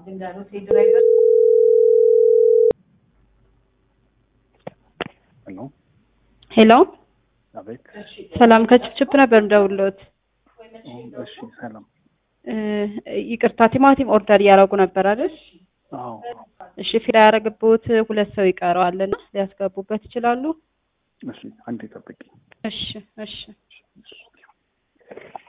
ሄሎ ሄሎ አቤት። ሰላም ከችፕችፕ ነበር እንደውሎት። እሺ ሰላም። ይቅርታ ቲማቲም ኦርደር እያደረጉ ነበር አይደል? አዎ እሺ ፊል ያደረግቦት ሁለት ሰው ይቀረዋልና ሊያስገቡበት ይችላሉ? እሺ አንዴ ጠብቂ። እሺ እሺ